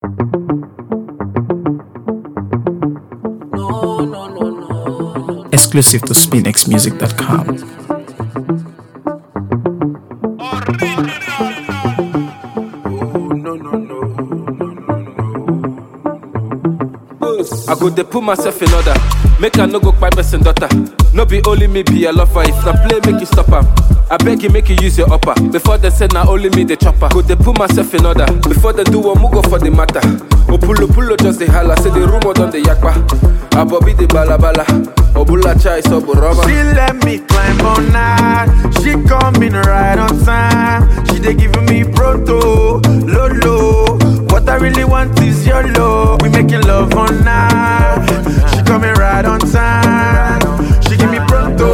Exclusive to SpinXMusic.com. I go dey put myself in order. Make I no go kpai person daughter. No be only me be a lover. If na play, make you stop am. I beg you, make you use your upper. Before they say na only me the chopper. Go dey put myself in order. Before they do one, go for the matter. Opulo pulo just dey holla. Say the rumor don dey yakpa. Abobi dey balabala. Obula chai sobo rubber. She let me climb on night. She coming right on time. She dey giving me proto, lolo. What I really want is your love. We making love all night. She coming right on time. She give me proto,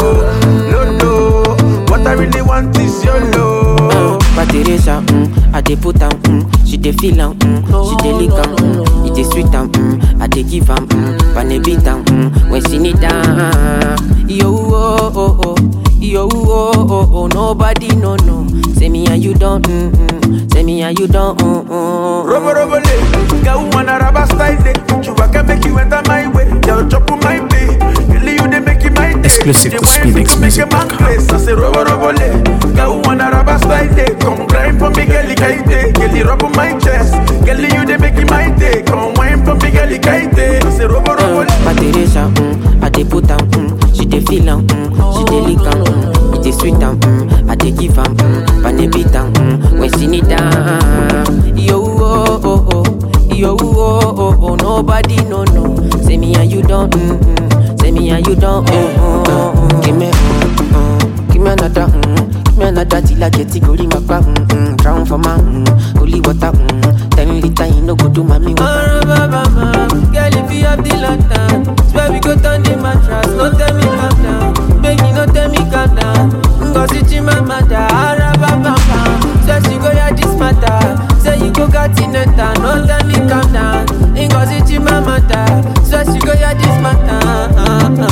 lolo. What I really want is your love. But Teresa, mm, I dey put am, mm, she dey feel am, mm, she dey lick am, mm, it dey sweet am, mm, I dey give am, mm, when beat am, mm, when she need am. Yo oh oh oh, yo oh oh oh, nobody no no. Say me and you don't, mm, mm, say me and you don't, mm, mm. Robo robo le, girl wanna rubber style day. You can make you enter my way, girl chop on my day. Girl you dey make it my day. Exclusive She to wine fit to make a man SpinXmusic.com. place. I say robo robo le, girl wanna rubber style day. Come grind for me, girl kaite. Girl rub on my chest, girl you dey make it my day. Come wine for me, girl kaite. I say robo robo le. But Teresa, mm, I dey put am, mm, she dey feel am, mm, she dey lick am, mm, it dey sweet am, mm, I dey give am, mm, when beat am, mm, when she need am. Yo oh oh oh, yo oh oh oh, nobody no no. Say me and you don't, mm, mm, say me and you don't, mm, mm, mm. Give me, mm, mm, give me another, mm, give me another till I get it, go my back, mm, mm, drown for my, mm, holy water, mm, ten liter, you no go do mommy water. Girl, if you have the lantern, swear we go turn the mattress. No tell me calm down, baby, no tell me calm down. Ngozi Chimamanda, Arababamba. Say she go hear this matter, say you go got in it, no tell me calm down. Ngozi Chimamanda, say she go hear this matter.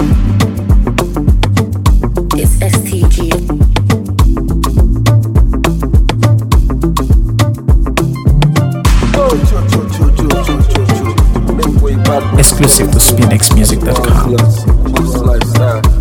It's STG. Oh, cho, cho, cho, cho, cho, cho, cho. Make way back. Exclusive to SpinXmusic.com. Lifestyle.